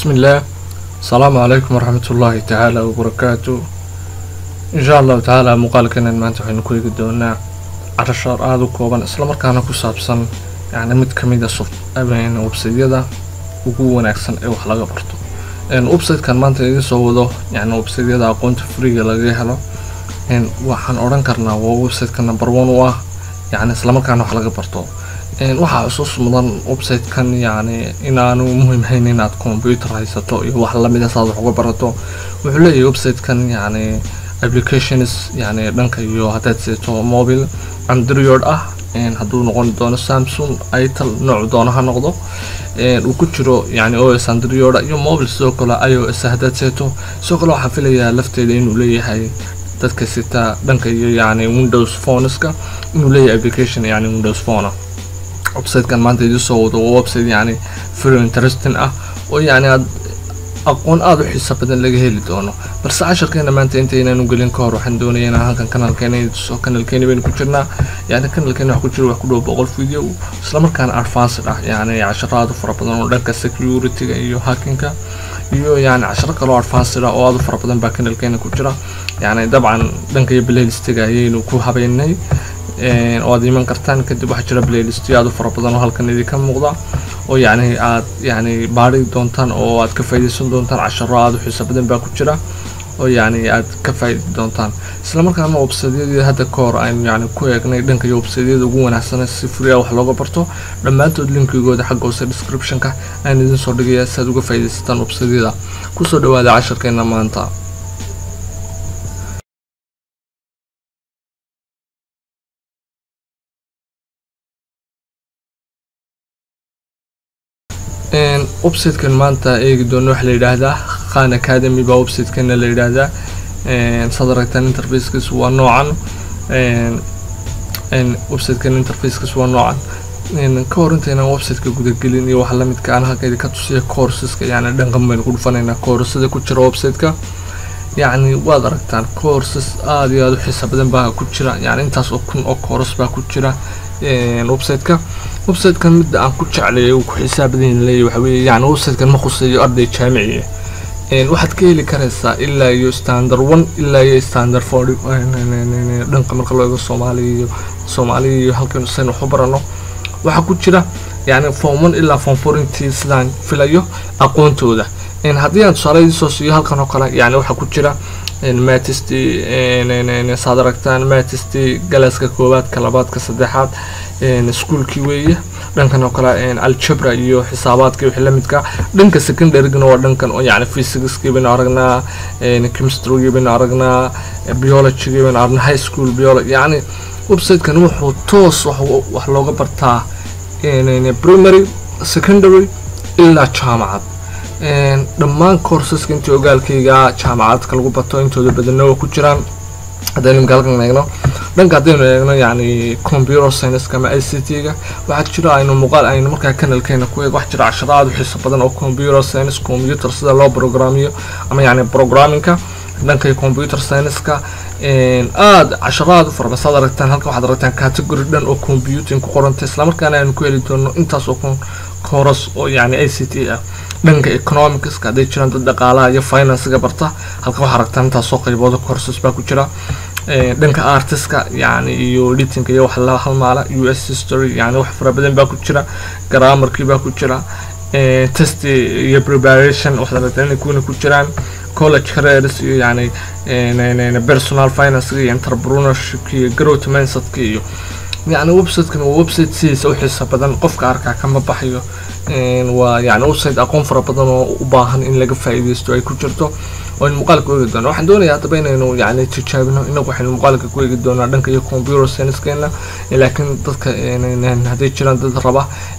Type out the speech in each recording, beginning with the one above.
بسم الله السلام عليكم ورحمة الله تعالى وبركاته إن شاء الله تعالى muuqaalkan maanta waxaynu ku eegi doonaa carashaar aada u kooban islamarkaana ku saabsan yani mid kamid a websaydyada ugu wanaagsan ee wax laga barto websitekan maanta idiin soo wado yani websaydyada aqoonta freega laga helo waxaan odhan karnaa waa websiteka number one u ah yani islamarkaana wax laga barto waxaa xusuus mudan websitekan yani inaanu muhiimhayn inaad computer haysato iyo wax lamida saad wax uga barato wuxuu leeyahay websitekan yani applications yani dhanka iyo haddaad seeto mobile android ah hadduu noqon doono samsung itel nooc doono ha noqdo uu ku jiro yani os android iyo mobile sidoo kale i o s haddaad seeto sidoo kale waxaan filayaa lafteeda inuu leeyahay dadka sita dhanka iyo yani windows phoneska inuu leeyahay application yani windows phone websitekan maanta idin soo wado waa website yani very interesting ah oo yani aad aqoon aada u xiisa badan laga heli doono balse casharkeena maanta intaynaanu gelin ka hor waxaan doonaya inaan halkan kanalkeena tuso kanalkeeni baynu ku jirnaa yani kanalkeena wax ku jira wax ku dhow boqol video islamarkaana advanced ah yani casharo aada u fara badan oo dhanka security-ga iyo hackinga iyo yani casharo kaloo advanced ah oo aada u fara badan baa kanalkeena ku jira yani dabcan dhanka iyo playlistiga ayaynu ku habeynay oo aad iman kartaan kadib waxaa jira playlistyo aada u fara badan oo halkan idinka muuqda oo yani aad yani baari doontaan oo aad ka faaideysan doontaan casharo aada u xiiso badan baa ku jira oo yani aad ka faaidi doontaan islamarkaana websaydyadii hadda ka hor aynu yani ku eegnay dhanka iyo websaydyada ugu wanaagsan si free ah wax looga barto dhammaantood linkigooda xagga hoose descriptionka ayaan idin soo dhigaya si aad uga faaideysataan websaydyada kusoo dhawaada casharkeena maanta websitekan maanta eegi doono waxaa la yidhaahdaa khan academy baa websitekana la yidhaahdaa saad aragtaan interfacekiis waa noocan websitekan interfacekiis waa noocan ka hor intaynan websiteka gudagelin iyo waxa lamidka aan halka idinka tusiya courseska yani dhankan baynu ku dhufanaynaa coursada ku jira websiteka yacni waad aragtaan courses aada iyo aada u xiisa badan baa ku jira yani intaas oo kun oo course baa ku jira websiteka websitekan midda aan ku jeclay uu ku xisaabadan leeyahy waxa weeye yani websitekan ma khuseeyo arday jaamici waxaad ka heli karaysaa ilaa iyo standard one ilaa iyo standard four dhanka marka loo eego soomaaliya iyo soomaaliya iyo halkan sayn wax u barano waxaa ku jira yani form one ilaa form four intii sidaan filayo aqoontooda haddii aan tusaale soo siiyo halkan oo kale yani waxaa ku jira matisty saad aragtaan matisty galaaska koowaadka labaadka saddexaad iskuolkii weeye dhankan oo kale aljabra iyo xisaabaadka wixii lamidka dhanka secondarygana waa dhankan oo yani physicskii baynu aragnaa chemistrygi baynu aragnaa biologygii baynu aragnaa high school biology yani websitekan wuxuu toos wax looga bartaa primary secondary ilaa jaamacad dhammaan courseska intii ogaalkayga jaamacadka lagu bato intooda badana waa ku jiraan haddaynu imka halkan eegno dhanka haddaynu eegno yani computer scienceska ama i c t-ga waxaa jira aynu muuqaal aynu markaa kanalkeena ku eeg wax jira casharo aada u xiiso badan oo computer science computer sida loo programiyo ama yani programmingka dhanka computer science-ka aada casharo aada u farabadan saad aragtaan halkan waxaad aragtaan category dhan oo computing ku qoranta islamarkaana aynu ku heli doono intaas oo course oo yani i c t ah dhanka economicska hadday jiraan dad dhaqaalaha iyo financega barta halkan waxaa aragtaan intaasoo qaybooda courses baa ku jira dhanka artiska yani iyo editinga iyo wax la halmaala u s history yani wax fara badan baa ku jira grammarkii baa ku jira test iyo preparation waxaad aragtaan inay kuwana ku jiraan college careers iyo yani personal finance iyo entrepreneurship iyo growth mindsetka iyo yani websitekan waa website sidiisa u xiisa badan qofka arkaa kama baxayo waa yani website aqoon fara badan oo u baahan in laga faa'iideysto ay ku jirto oo in muuqaalka u eegi doono waxaan doonayaa haddaba inaynu yani tijaabino inagu waxaynu muuqaalka ku eegi doonaa dhanka iyo computer sciencekeena laakiin dadka hadday jiraan dad raba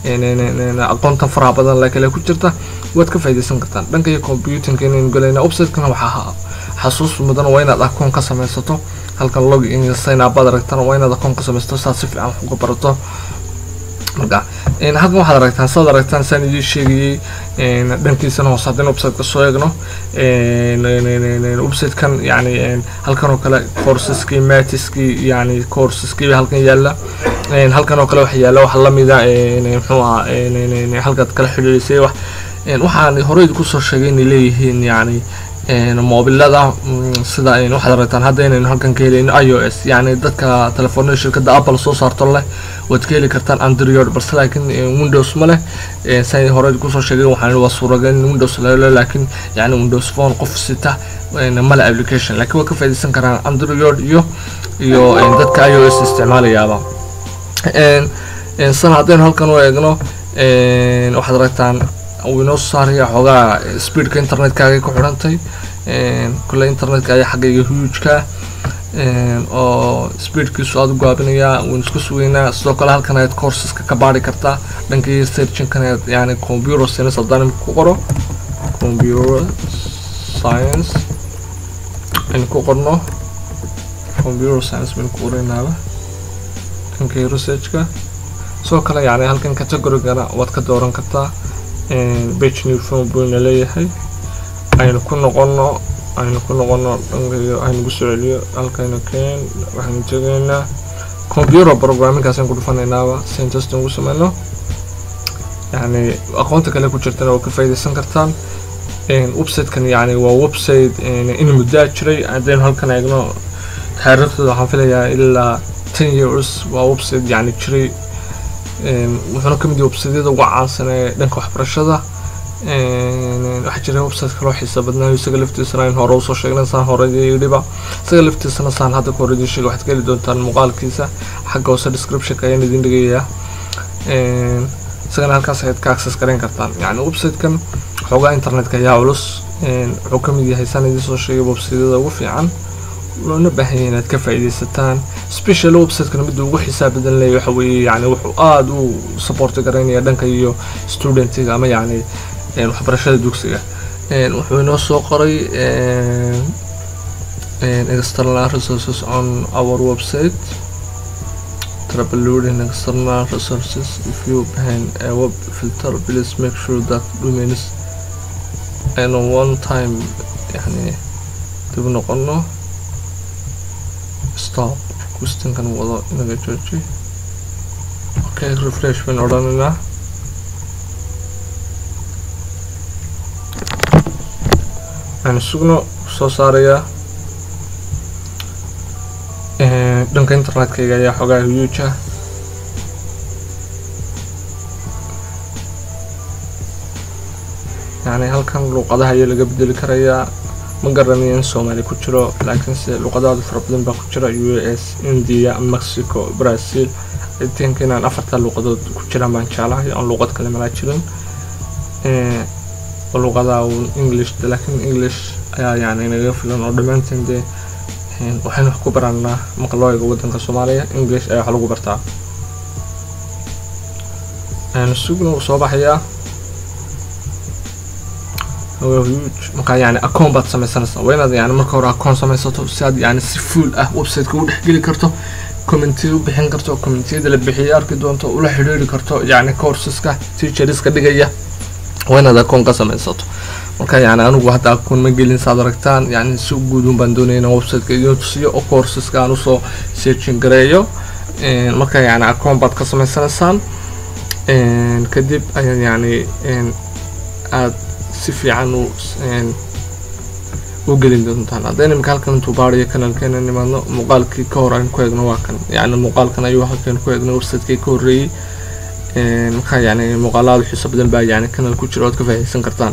aqoontan faraha badan la kale ku jirta waad ka faa'iideysan kartaan dhanka iyo computingka inaynu galayna websitekana waxaa xasuus mudan waa inaad akoon ka samaysato halkan log in sign up baad aragtaan waa inaad akoon ka samaysato saad si fiican wax uga barato marka halkan waxaad aragtaan saad aragtaan saan idiin sheegayey dhankiisana hoose haddaynu websiteka soo eegno websitekan yani halkan oo kale courseski matiski yani courseski halkan yaala halkan oo kale waxa yaala wax lamida muxuu ahaa halkaad kala xidhiidhisay wax waxaan horey kusoo sheegay inay leeyihiin yani mobilada sida waxaad aragtaan hadda inaynu halkan ka helayno i o s yani dadka telefoonada shirkadda apple soo saarto leh waad ka heli kartaan android balse laakiin windows ma leh say horey kusoo sheegay waxaan waa suuragal in windows lalo laakiin yani windows phone qof sita male application laakiin waa ka faaidaysan karaan android iyo iyo dadka i o s isticmaalayaaba sana haddaynu halkan u eegno waxaad aragtaan wuu inoo soo saaraya xoogaa speedka internetkaaga ku xidhantay kule internetka ayaa xaggayga hugeka oo speedkiisu aada u gaabinayaa waynu isku sugeynaa sidoo kale halkan ayaad courseska ka baari kartaa dhankii searchinkan ayaad yani computer science haddaan ku qoro computer science aynu ku qorno computer science baynu ku qoraynaaba dhankii researchka sidoo kale yani halkan categorygana waad ka dooran kartaa bage new phone buyna leeyahay aynu ku noqono aynu ku noqono dhankayo aynugu soo celiyo halkaynu keen waxaynu tegaynaa computer programmingkaasaan ku dhufanaynaaba sentestan ugu sameyno yani aqoonta kale ku jirtana waa ka faaidaysan kartaan websitekan yani waa website in muddaa jiray haddaynu halkan eegno taariikhdooda waxaan filayaa ilaa ten years waa website yani jiray wuxuuna kamid yahay websiteyada ugu caansan ee dhanka waxbarashada waxaa jira website kaloo xiisa badnaayo isaga laftiisana aynu hore usoo sheegnay saan hore yidhiba isaga laftiisana saan hadda ka hore idiin sheegay waxaad ka heli doontaan muuqaalkiisa xagga hoose descriptionka ayaan idin dhigayaa isagana halkaas ayaad ka access garayn kartaan yani websitekan xoogaa internetka ayaa culus wuxuu kamid yahay saan idiin soo sheegay websiteyada ugu fiican loona baahan yahay inaad ka faa'iidaysataan special websiteka midda ugu xisaab badan leeyahy waxa weeye yani wuxuu aada u supporti garaynaya dhanka iyo studentiga ama yani waxbarashada dugsiga wuxuu inoo soo qoray external resources on our website troubleshooting external resources if you behind a web filter please make sure that domains and one time yani dib noqono stop questionkan wado inaga jooji okay refresh bayn odhanaynaa waxaan sugno soo saarayaa dhanka internetkayga ayaa xoogaa huge ah yani halkan luuqadaha ayaa laga bedeli karayaa ma garanayo in soomaali ku jiro laakiinse luuqadaada fara badan baa ku jira u s india mexico brazil think inaan afartaa luuqadood ku jiraan baan jeclahay aan luuqad kale malaa jirin luuqadaa uun english laakiin english ayaa yani naga filan oo dhammaanteen dee waxaynu wax ku baranaa maqlooyiga waddanka soomaaliya english ayaa wax lagu bartaa sugna wuu soo baxayaa markaa yani acoon baad sameysanaysaa waa inaad yani marka hore acoon samaysato si aad yani si full ah websiteka u dhexgeli karto commentiyada u bixin karto commentiyada la bixiyay arki doonto ula xidhiiri karto yani courseska teacheriska dhigaya waa inaad acoon ka samaysato marka yani anigu hadda acoon ma gelin saad aragtaan yani si guudun baan doonaya inaan websiteka idiin tusiyo oo courseska aan usoo searching gareeyo marka yani acoon baad ka samaysanaysaan kadib ayaad yani aad si fiican u u gelin doontaan haddayna imika halkan intuu baariyo kanalkeena nimaadno muuqaalkii ka hor aan ku eegno waa kan yani muuqaalkan ayuu halkan ku eegno websitekii ka horreeyey markaa yani muuqaalaada xiiso badan baa yani kanal ku jira ood ka faahaysan kartaan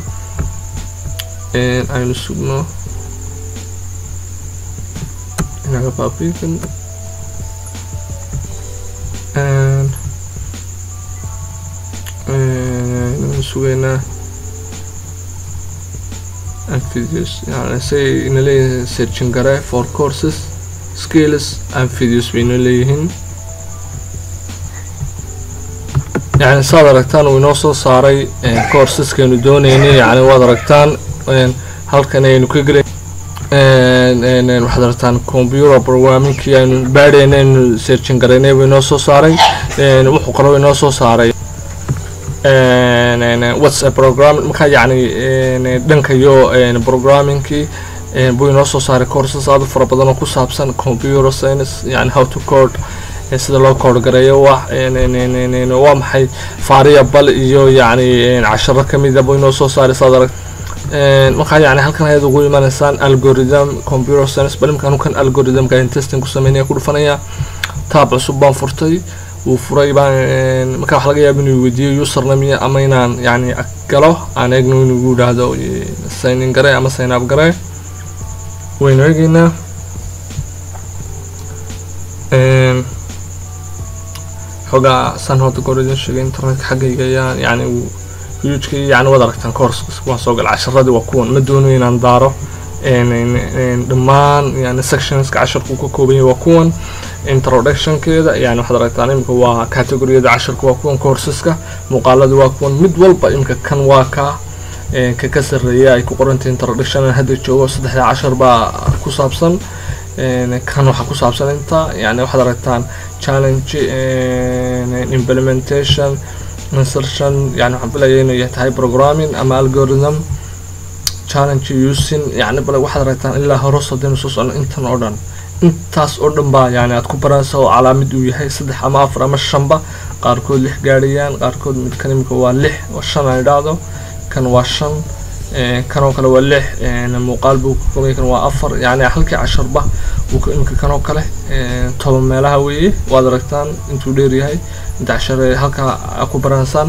aynu sugno inaga baabiikan sugeynaa and videos yani say ina leeyihiin searching gare for courses skills and videos bayna leeyihiin yani saad aragtaan uu inoo soo saaray courseskaanu dooneynay yani waad aragtaan halkan aynu ka gelay waxaad aragtaan computer programmingkii aynu baadhayna aynu searching garaynay buu inoo soo saaray wuxuu kaloo inoo soo saaray whatsapp program markaa yacni dhanka iyo programmingkii buu inoo soo saaray courses aad u fara badan oo ku saabsan computer science yani how to code sida loo koor gareeyo wax waa maxay variable iyo yacni casharo kamid a buu inoo soo saaray saad arag markaa yani halkan ayaad ugu imanaysaan algorithm computer science bal imkaan kan algorithmka in testing ku sameynaya ku dhufanaya taab cusub baan furtay wuu furay baan markaa waxa laga yaaba inuu weydiiyo username ama inaan yani galo aan eegno inuu yidhaahdo sign in gare ama sign up gare waynu eegeynaa xoogaa san hadda goor idin sheegay internetka xaggayga ayaan yani hugeka yani waad aragtaan course waan soo gal casharadii waa kuwan ma doonayo inaan daaro dhammaan yani sectionska casharku ka kooban yahay waa kuwan introductionkeeda yani waxaad aragtaan imika waa categoriyada casharka waa kuwan courseska muuqaalada waa kuwan mid walba imika kan waa ka ka ka sarreeya ay ku qorantay introduction hadda joogo saddexda cashar baa ku saabsan kan waxaa ku saabsan inta yani waxaad aragtaan challenge implementation insertion yani waxaan filaya inay tahay programming ama algorithm challenge using yani bale waxaad aragtaan ilaa horos haddaynu soo socno intan oo dhan intaas oo dhan baa yani aad ku baranaysa oo calaamid uu yahay saddex ama afar ama shanba qaarkood lix gaadhayaan qaarkood midkan imika waa lix oo shan aan idhaahdo kan waa shan kan oo kale waa lix muuqaal buu ka koobaya kan waa afar yani halkii casharba imika kan oo kale toban meelaha weeye waad aragtaan intuu dheer yahay inta cashare halkaa ku baranaysaan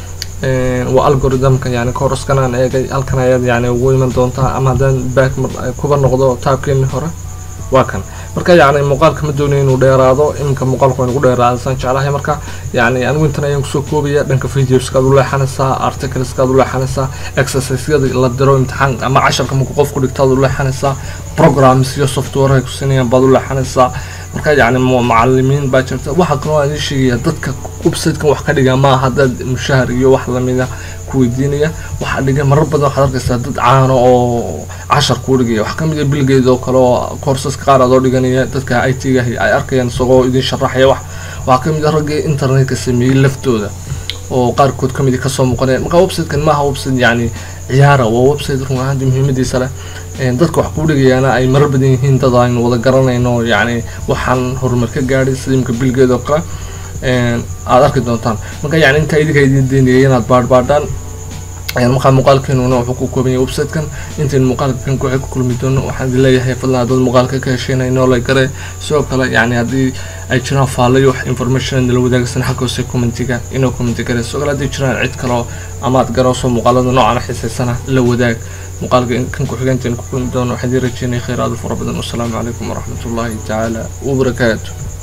waa algorithmka yani couraskan aan eegay halkan ayaad yani ugu iman doontaa ama haddaan back kuba noqdo taabkeeni hore waa kan marka yani muuqaalka ma doonayo inuu dheeraado iminka muuqaalku waa inugu dheeraada saan jeclahay marka yani anigu intan ayaan kusoo koobaya dhanka videoskaad u leexanaysaa articleskaad u leexanaysaa exerciseyada la diro imtixaan ama casharka marku qofku dhigtaad u leexanaysaa programs iyo software ay ku siinayaan baad u leexanaysaa marka yani macalimiin baa jirta waxa kaloo aan ii sheegaya dadka websitekan wax ka dhiga maaha dad mushahar iyo wax lamida ku weydiinaya waxaa dhiga marar badan waxaad arkaysaa dad caano oo cashar kuu dhigaya wax kamid a bilgeed oo kale oo courseska qaar adoo dhiganaya dadka i t ga ay arkayaan isagoo idin sharaxaya wax waxaa kamid a raggii internetka sameeyey laftooda oo qaarkood kamid a kasoo muuqanaya marka websitekan maaha website yani ciyaara waa website run ahaanti muhiimadiisa leh dadka wax kuu dhigayaana ay marar badan yihiin dad aynu wada garanayno yani waxaan horumar ka gaadhay sida imka bilgeed oo kale aada arki doontaan marka yani intaa idinka idin daynayay inaad baadhbaadhaan markaa muuqaalkeenuna wuxuu ku kooban yahay websitekan intaynu muuqaalka kan kuxi ku kulmi doono waxaan idin leeyahay fadlan haddaad muuqaalka ka hesheenay noolay gare sidoo kale yani haddii ay jiraan faalayo wax information nala wadaagsan xagga hoose commentiga inoo commenti gare sidoo kale haddii jiraan cid kaloo amaad garooso muuqaalada noocan xiisaysana la wadaag muuqaalka kan ku-xiga intaynu ku kulmi doono waxaan idin rajeynaya khayraadu fara badan wasalaamu calaykum waraxmatullaahi tacaala wabarakaatu